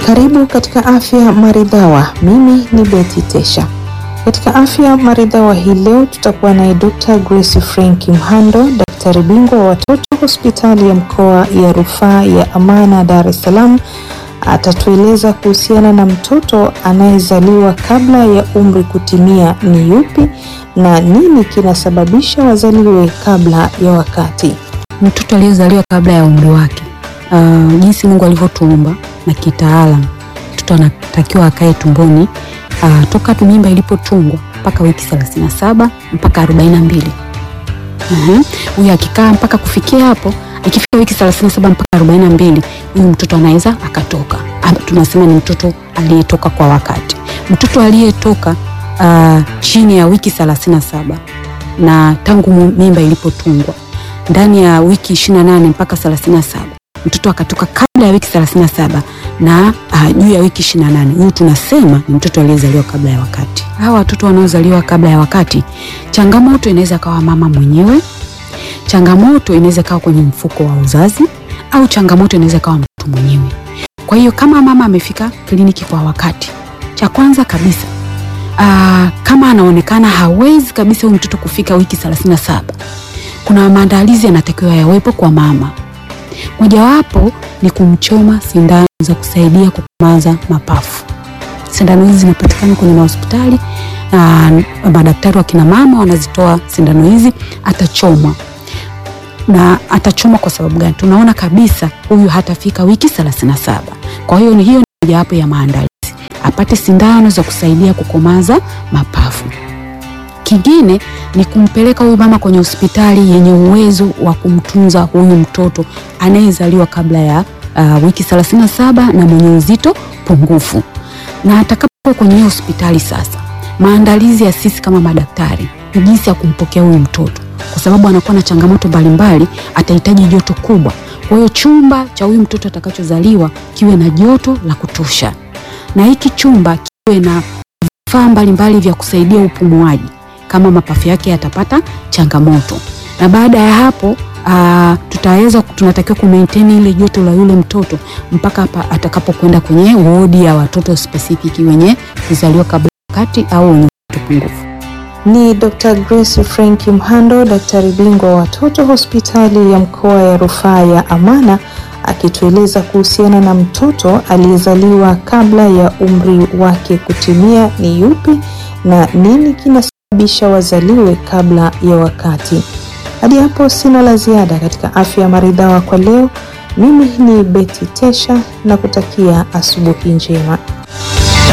Karibu katika Afya Maridhawa. Mimi ni Betty Tesha. Katika Afya Maridhawa hii leo tutakuwa naye Dr. Grace Frank Mhando, daktari bingwa wa watoto hospitali ya mkoa ya rufaa ya Amana Dar es Salaam. Atatueleza kuhusiana na mtoto anayezaliwa kabla ya umri kutimia ni yupi na nini kinasababisha wazaliwe kabla ya wakati. Mtoto aliyezaliwa kabla ya umri wake, uh, jinsi Mungu alivyotuumba na kitaalam, mtoto anatakiwa akae tumboni uh, toka tu mimba ilipotungwa mpaka wiki 37 mpaka 42. Huyu uh-huh. Akikaa mpaka kufikia hapo, ikifika wiki 37 mpaka 42, huyu mtoto anaweza akatoka. Tunasema ni mtoto aliyetoka kwa wakati. Mtoto aliyetoka uh, chini ya wiki 37 na tangu mimba ilipotungwa ndani ya wiki 28 mpaka 37, mtoto akatoka kabla ya wiki 37 na uh, juu ya wiki 28, huyu tunasema ni mtoto aliyezaliwa kabla ya wakati. Hawa watoto wanaozaliwa kabla ya wakati, changamoto inaweza kawa mama mwenyewe, changamoto inaweza kawa kwenye mfuko wa uzazi, au changamoto inaweza kawa mtoto mwenyewe. Kwa hiyo kama mama amefika kliniki kwa wakati, cha kwanza kabisa uh, kama anaonekana hawezi kabisa huyu mtoto kufika wiki 37 kuna maandalizi yanatakiwa yawepo kwa mama. Mojawapo ni kumchoma sindano za kusaidia kukomaza mapafu. Sindano hizi zinapatikana kwenye mahospitali na madaktari wa kina mama wanazitoa sindano hizi. Atachomwa na atachomwa kwa sababu gani? Tunaona kabisa huyu hatafika wiki 37. Kwa hiyo ni hiyo ni mojawapo ya maandalizi, apate sindano za kusaidia kukomaza mapafu. Kingine ni kumpeleka huyu mama kwenye hospitali yenye uwezo wa kumtunza huyu mtoto anayezaliwa kabla ya uh, wiki 37 na mwenye uzito pungufu. Na atakapokuwa kwenye hiyo hospitali sasa, maandalizi ya sisi kama madaktari ni jinsi ya kumpokea huyu mtoto, kwa sababu anakuwa na changamoto mbalimbali, atahitaji joto kubwa. Kwa hiyo chumba cha huyu mtoto atakachozaliwa kiwe na joto la kutosha, na hiki chumba kiwe na vifaa mbalimbali vya kusaidia upumuaji kama mapafu yake yatapata changamoto. Na baada ya hapo uh, tutaweza tunatakiwa ku maintain ile joto la yule mtoto mpaka hapa atakapokwenda kwenye wodi ya watoto specific wenye kuzaliwa kabla wakati au wenye joto pungufu. Ni Dr. Grace Frank Mhando, daktari bingwa wa watoto hospitali ya mkoa ya rufaa ya Amana akitueleza kuhusiana na mtoto aliyezaliwa kabla ya umri wake kutimia ni yupi na nini kina bisha wazaliwe kabla ya wakati. Hadi hapo sina la ziada katika Afya Maridhawa kwa leo. Mimi ni Betty Tesha na kutakia asubuhi njema.